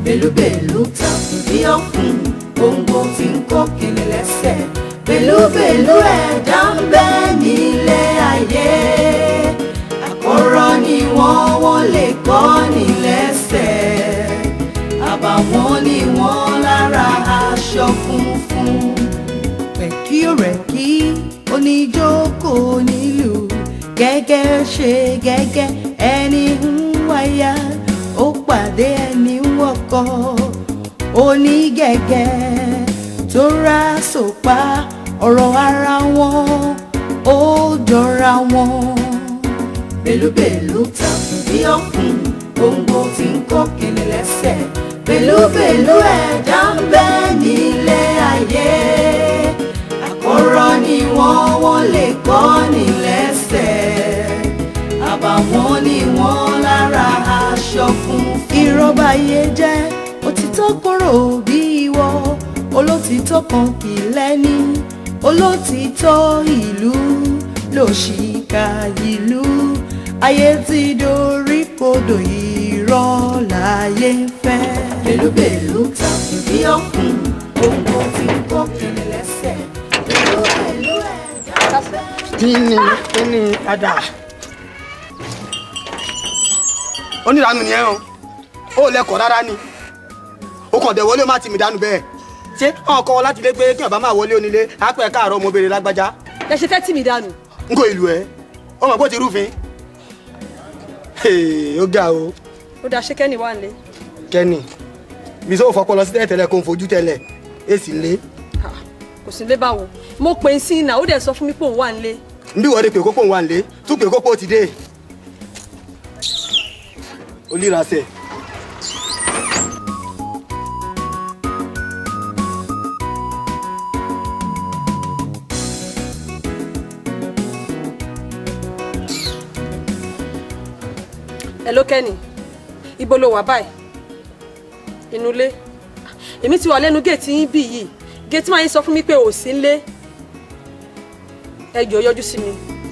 bèlúbèlú ta bí ọ̀kùn gbòǹgbò tí ń kó kele lẹ́sẹ̀ bèlúbèlú ẹ̀dá ń bẹ nílé ayé àkọ́rọ́ ni wọ́n wọ́n lè kọ́ ní lẹ́sẹ̀ àbàwọ́n ni wọ́n lára aṣọ funfun rẹ̀kí ò rẹ̀kí oníjókòó nílùú gẹ́gẹ́ ṣe gẹ́gẹ́ ẹni ń wáyà ó pàdé ẹni ń wọkọ̀ onígẹ̀gẹ́ tó ra sòpá ọ̀rọ̀ ara wọn ó jọra wọn. bèlúbèlú ta bí ọ̀kùn gbòǹgbò tí ń kó kele lẹ́sẹ̀ bèlúbèlú ẹ̀dá ń bẹ nílé ayé àkọ́rọ́ ni wọ́n wọ́n lè kọ́ ní lẹ́sẹ̀ àbàwọ́n ni wọ́n lára aṣọ funfun. ìrọ̀bà yé jẹ́ òtítọ́ kúrò bí ìwọ olótìtọ́ kan kì í lẹ́ni olótìtọ́ ìlú lòṣìkà ìlú ayé ti dorí kodò irọ́ láyé ń fẹ́. bèlúbèlú ta bí ọ̀kùn gbòǹgbò tí ń kó kiri lẹ́sẹ̀ bèlúbèlú ẹ̀dá bẹ́ẹ̀. kí ni kí ni padà. oníranú ni ẹ hàn ó lẹ́kọ̀ọ́ rárá ni ó kàn dé wọlé má ti mi dànù bẹ́ẹ̀ ṣé ọ̀n kọ́ láti lé pé kí ọba máa wọlé onílé àpẹ káàárọ̀ ọmọbìnrin lágbájá ẹ ṣe fẹ́ tì mí dànù. n kò ìlú ẹ ó mọ̀ pé ó ti rúfin Hey, ó ga o ó dáa ṣé kẹ́ni wà nílé. kẹ́ni bí sọ́wọ́ fọpọ́ lọ sí tẹ́lẹ̀ kó ń fojú tẹ́lẹ̀ èsì lé Ha, kò sí nílé báwo mo pè é sí iná ó dẹ̀ sọ fún mi pé òun wà nílé. nbí wọ́n de pé kókó ń wà nílé tún pé kókó ti dé olírasẹ̀ ẹ ló kẹ́ni ibo ló wà báyìí inú ilé èmi ti wà lẹ́nu géètì yín bí yìí géètì máa ń sọ fún mi pé ò sí nílé ẹ jọ̀ọ́ yọjú sí mi.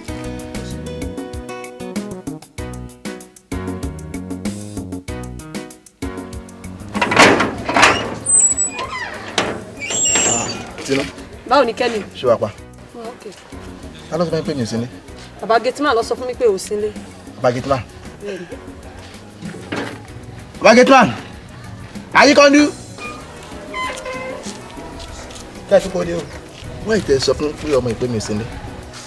tinú báwo ni kẹ́ni. ṣé wàá pa Oh, okay. ta ló sọ fún mi pé mi ò sí ní bàbá géètì máa lọ sọ fún mi pé ò sí nílé. bagitman bagitman ayíkọ́ndú kẹ́sì kó dé o. wọ́n ìtẹ̀ sọ fún pé ọmọ ìpè mi ò sí ní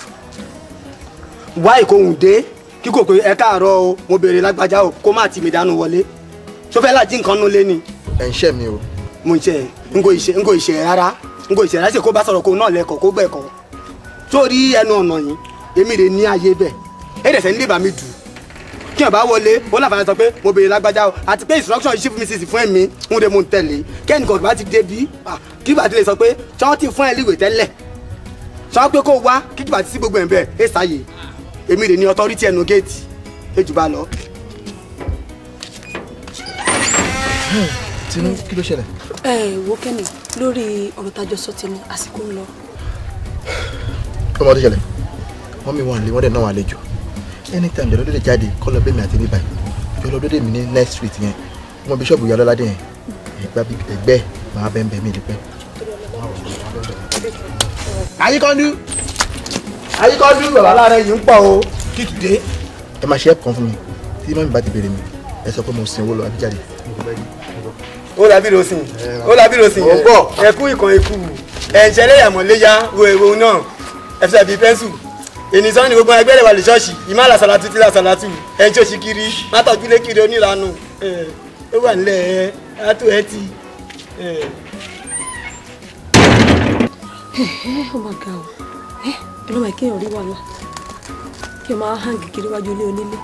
wá ìkóhùn dé kí kò pé ẹ káàárọ̀ o mo béèrè lágbájá o kó má ti mi dànù wọlé sọfẹ́ láti nǹkan nulẹ̀ ni ẹ̀ ń ṣẹ́ mi o mo ń ṣe n kò ìṣe n kò ìṣe rárá n kò ìṣe rárá ṣe kó bá sọ̀rọ̀ kó náà lẹ́kọ̀ọ́ kó gbẹ̀kọ́ sórí ẹnu ọ̀nà yìí èmi rè ní ayé bẹ̀ ẹ dẹ̀ sẹ́ nílé bá mi dù kí ọ̀ bá wọlé ó láǹfààní sọ pé mo béèrè lágbájá o àti pé instruction yìí chief mrs fún ẹ̀mí ń de mo ń tẹ̀lé kẹ́ni kan bá ti dé bí kí bàtí lè sọ pé ṣọ́n ti fún ẹ líwèé tẹ́lẹ̀ ṣọ́n pé kó wá kí bàtí sí gbogbo ẹ̀ bẹ́ẹ̀ ẹ sáyè èmi rè ní authority ẹnu géètì ejù bá lọ. tinú kí ló ṣẹlẹ̀ ẹ wo kẹ́ni lórí ọ̀rọ̀ tájọ sọ ti ní àsìkò ń lọ. ọmọ tó ṣẹlẹ̀ wọ́n mi wọ́n lé wọ́n dẹ̀ náà wà lẹ́jọ́ anytime jọ̀lọ́ lóde jáde kọ́ lọ bẹ́ẹ̀ mi àti bíbáyìí jọ̀lọ́ lóde mi ní next street yẹn ọmọ bíṣọ̀bù yọ lọ́ládé yẹn ẹgbẹ́ bíi ẹgbẹ́ màá bẹ́ẹ̀ bẹ́ẹ̀ mi ní pẹ́. ayíkọ́ndú ayíkọ́ndú bàbá aláàárẹ̀ yìí ń pọ̀ o kìkì dé. ẹ máa ṣe ẹ̀pọ̀ fún mi tí mọ́mí bá ti béèrè mi ẹ sọ pé mo sin owó lọ àbíjáde. ó làbí rosin ó làbí rosin Mo gbọ́. ẹkú ìkan ikú ẹ̀ǹṣẹ̀lẹ̀ ìyàmọ̀léyà wo èwo náà ẹ̀fẹ̀ bíi pẹ́ńsù ènìsàn ni gbogbo ẹgbẹ́ rẹ̀ wà lè ṣọ́ọ̀ṣì ìmọ̀ àlàsàlátù tí làsàlátù ẹ̀ ń ṣòṣì kiri mátọ̀jú lé kiri oníranù ẹ̀ ó wà nílẹ̀ ẹ̀ átó ẹ̀ ti. ẹ̀. ó máa ga ọ ẹ ọlọ́mọ ìkéyàn rí wàhálà kí o máa hàn kiri wájú ilé onílé.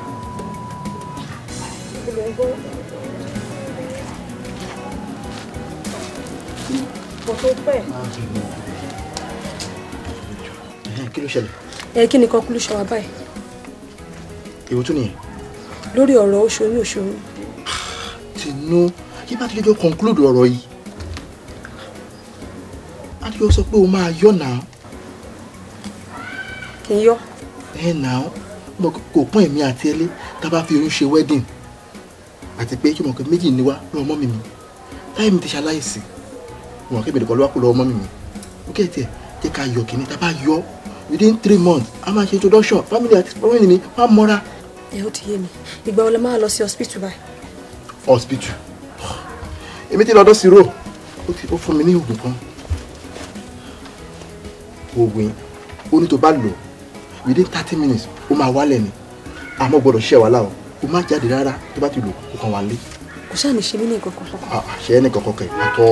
kí ló ṣẹlẹ̀ ẹ kí ni conclusion wa báyìí èwo tún nìyẹn lórí ọ̀rọ̀ oṣooṣù oṣooṣù tinú kí bá ti jọ conclude ọ̀rọ̀ yìí adéjọ́ sọ pé o máa yọ̀ náà kì í yọ ẹ náà mo kò pọ́n èmi àti ẹlé tá a bá fi oyún ṣe wedding àti pé kí mo kẹ́ méjì ní wá lọ́wọ́ mọ́ mi mi táyé mi ti ṣaláìsí wọn kí mi nìkan ló wá kó lọ́wọ́ mọ́ mi mi ó kẹ́ tiẹ̀ jẹ́ ká yọ kìíní tá a bá yọ within three months a máa ṣe introduction family àti family mi wọ́n á mọ́ra ẹ ó ti yé mi ìgbà wo lẹ máa lọ sí hospital báyìí. hospital èmi ti lọ́dọ̀ sírò ó ti ó fún mi ní oògùn kan oògùn yìí ó ní tó bá lò within thirty minutes ó máa wálẹ̀ ni àmọ́ gbọ́dọ̀ ṣiṣẹ́ wàhálà o ó má jáde rárá tó bá ti lò ó kàn wá lé kò ṣáà ní ṣe mí ní nǹkan kan kankan. ṣe é ní kankan kẹ àtọ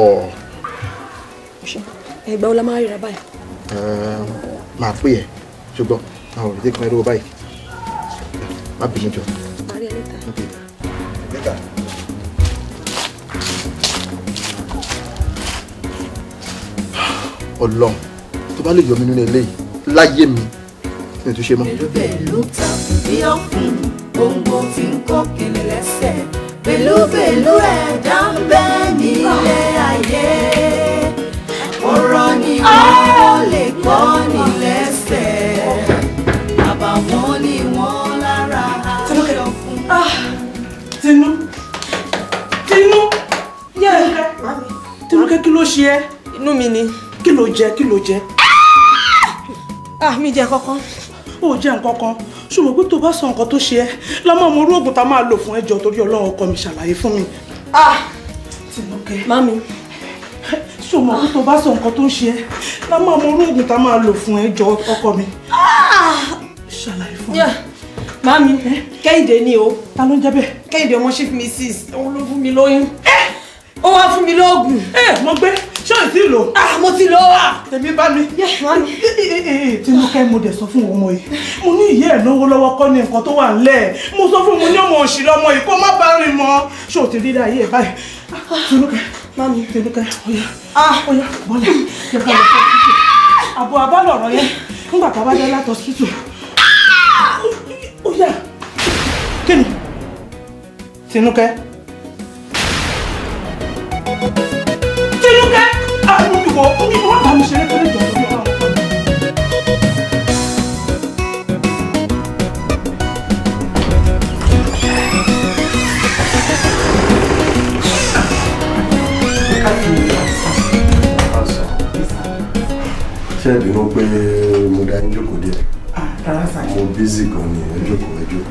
ẹ ìgbà wo la máa ríra báyìí. máa pè ẹ ṣùgbọ́n àwọn òrìṣẹ́ kan ẹrú báyìí má bínú jọ. máa rí ẹ níta. Later. Ọlọ́run tó bá lè yọ mí nínú eléyìí láyé mi ní ìtúnṣe mọ́. bèlúbèlú ta bí ọ̀fun gbòǹgbò tí ń kó kele lẹ́sẹ̀ bèlúbèlú ẹ̀dá ń bẹ nílé ayé ọ̀rọ̀ ni wọ́n lè kọ́ ní lẹ́sẹ̀ àbàwọ́n ni wọ́n lára aṣọ fún. tinú tinú tinúkẹ́ kí ló ṣe ẹ́ inú mi ni. kí ló jẹ kí ló jẹ ah mi jẹ kankan. ó jẹ nǹkan kan ṣùgbọ́n pé tó bá sọ nǹkan tó ṣe ẹ́ lámọ́ ọmọ orú oògùn tá a máa lò fún ẹjọ́ torí ọlọ́run ọkọ mi ṣàlàyé fún mi. ah tinúkẹ́ mami ṣùgbọ́n pé tó bá sọ nǹkan tó ń ṣe ẹ́ lámọ́ ọmọ orú oògùn tá a máa lò fún ẹjọ́ ọkọ mi. ṣàlàyé fún mi. yeah. mami kẹ́hìndé ni o ta ló ń jẹ́ bẹ́ẹ̀. kẹ́hìndé ọmọ chief mrs òun ló fún mi lóyún. ó wá fún mi lóògùn. ẹ mo gbé ṣé ò tí ì lò. ah mo ti lọ. tèmi bá mi. yeah mami. tinúkẹ́ mo dẹ̀ sọ fún ọmọ yìí mo ní ìyá ẹ̀ náwó lọ́wọ́ kọ́ ní nǹkan tó wà ńlẹ̀ mo sọ fún mo ní ọmọ òṣì lọ́mọ yìí kó má bá rìn mọ́ ṣé o ti rí ayé ẹ̀ báyìí tinúkẹ́ mami tinúkẹ́ ọ̀yà ah ọ̀yà bọ́lẹ̀ jẹ́ ká lọ sí ọ̀sítù àbọ̀ abálọ̀rọ̀ yẹn nígbà tá a bá dé látọ̀ ọ̀sítù ọ̀yà kí ni tinúkẹ́ tinúkẹ́ àwọn ìwọ ìwọ bá mi ṣeré kéré jọ̀ọ́ lórí ọ̀rọ̀ ṣé ẹ bínú pé mo dá yín jókòó díẹ̀ rárá sáà mo bízì gan ni ẹ jókòó ẹ jókòó.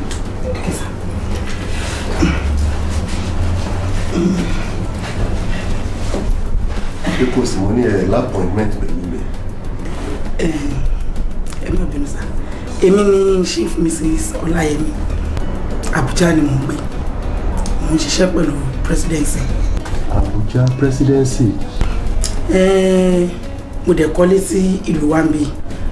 ṣé kò sí mo ní ẹ lápọ̀ìntmẹ́ǹt pẹ̀lú mi. ẹ má bínú sá èmi ni chief mrs ọláyẹmí abuja ni mo ń gbé mo ń ṣiṣẹ́ pẹ̀lú presidency Abuja presidency Eh, mo dẹ̀ kọ́lé sí ìlú wa ń bí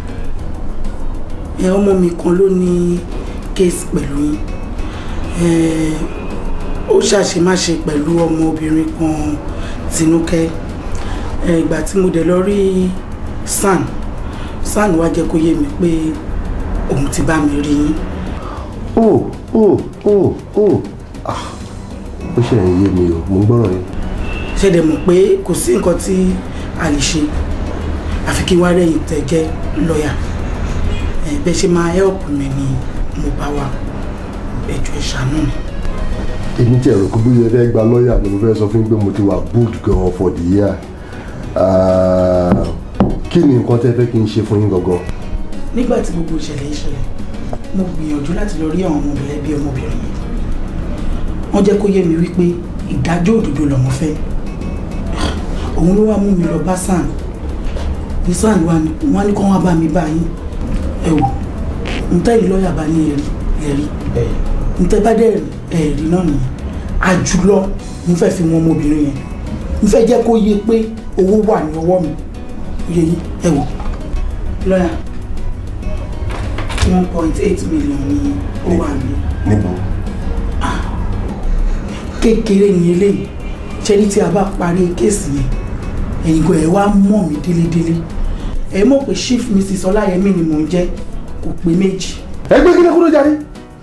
ẹ ọmọ mi kan ló ní case pẹ̀lú yín Eh, ó ṣàṣemáṣe pẹ̀lú ọmọbìnrin kan tinúkẹ́ Eh, ìgbà tí mo dẹ̀ lọ rí san san wá jẹ́ kó yé mi pé òun ti bá mi rí yín oh oh oh oh ah ó ṣe ń yé mi o mo ń gbọ́rọ̀ yín. ṣe dẹ̀ mọ̀ pé kò sí nǹkan tí a lè ṣe àfi kí wá rẹ̀yìn tẹ̀ jẹ́ lọ́ọ̀yà ẹ̀ bẹ́ẹ̀ ṣe máa help mi ni mo bá wà ẹjọ́ ìṣàánú mi. èmi tí ẹ̀rọ kó bí ẹ fẹ́ gba lọ́ọ̀yà ni mo fẹ́ sọ fún yín pé mo ti wà booked gan for the year Ah, kí ni nǹkan tẹ́ fẹ́ kí n ṣe fún yín gangan. nígbà tí gbogbo ìṣẹ̀lẹ̀ yìí ṣẹlẹ̀ mo gbìyànjú láti lọ rí àwọn ọmọbìnrin bí ọmọbìnrin yìí wọ́n jẹ́ kó yé mi wípé ìdájọ́ òdodo lọ́mọ fẹ́ òun ló wá mú mi lọ bá sàn ní sàn wa ni wọ́n á ní kó wọ́n bá mi bá yín ẹ wò n tẹ́ yìí lọ́ọ̀yà bá ní ẹ̀rí ẹ̀rí n tẹ́ bá dẹ̀ ẹ̀rí náà nìyẹn àjùlọ mo fẹ́ fi wọn ọmọbìnrin yẹn mo fẹ́ jẹ́ kó yé pé owó wà ní ọwọ́ mi yé yín ẹ wò lọ́ọ̀yà one point eight million ni ó wà ní níbo kékeré ni eléyìí ṣẹ́ni tí a bá parí kéèsì yẹn ẹ̀yin gan ẹ̀ wá mọ̀ mí délédélé ẹ̀ mọ̀ pé chief mrs ọláyẹmí ni mò ń jẹ́ kò pé méjì ẹgbẹ́ kí ni kúrò jáde.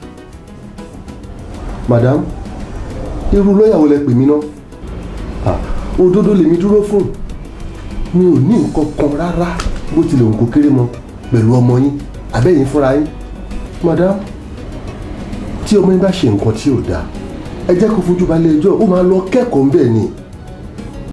madam irú lọ́ọ̀yà wo lẹ pè mí náà Ah, òdodo lèmi dúró fún mi ò ní nǹkan kan rárá bó tilẹ̀ òun kò kéré mọ pẹ̀lú ọmọ yín àbẹ́yìn fúnra yín madam tí ọmọ yín bá ṣe nǹkan tí ò dáa ẹ jẹ́ kó fojú balẹ̀ ẹjọ́ ó máa lọ kẹ́kọ̀ọ́ ńbẹ̀ ni